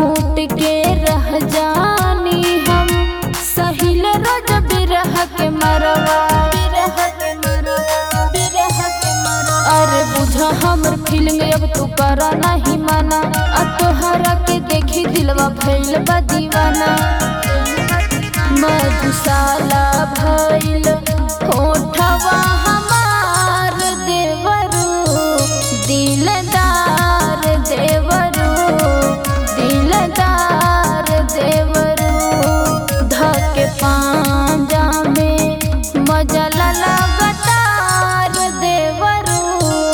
घूट के रह जानी हम सहिल रोज बिरह के मरवा बिरह के मरवा बिरह के मरवा अरे बुझा हमर फीलिंग अब तू करा नहीं माना अब तोहरा के देखी दिलवा भइल बा दीवाना मधुशाला भइल होठवा हमार देवरू दिलदार देवरू दिलदार देवरू धके पांजा में मजा लगतार देवरू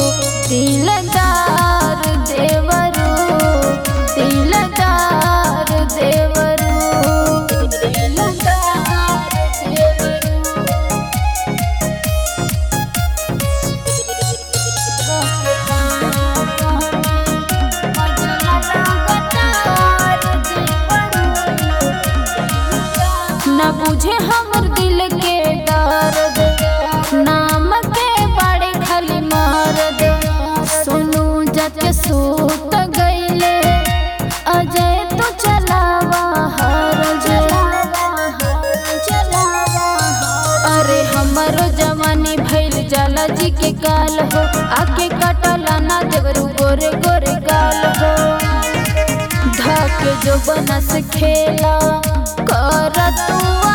दिलदार देवरू दिलदार देवरू दिलदार देवरू न बुझे हमर दिल के दर्द नाम के बड़े खाली मर्द सोनू जत सूत गईले अजय तो चलावा हर अरे हमरो जवानी भइल जाला जी के काल हो आके कटला ना देवरू गोरे गोरे गाल हो धके जो बनस खेला कर तू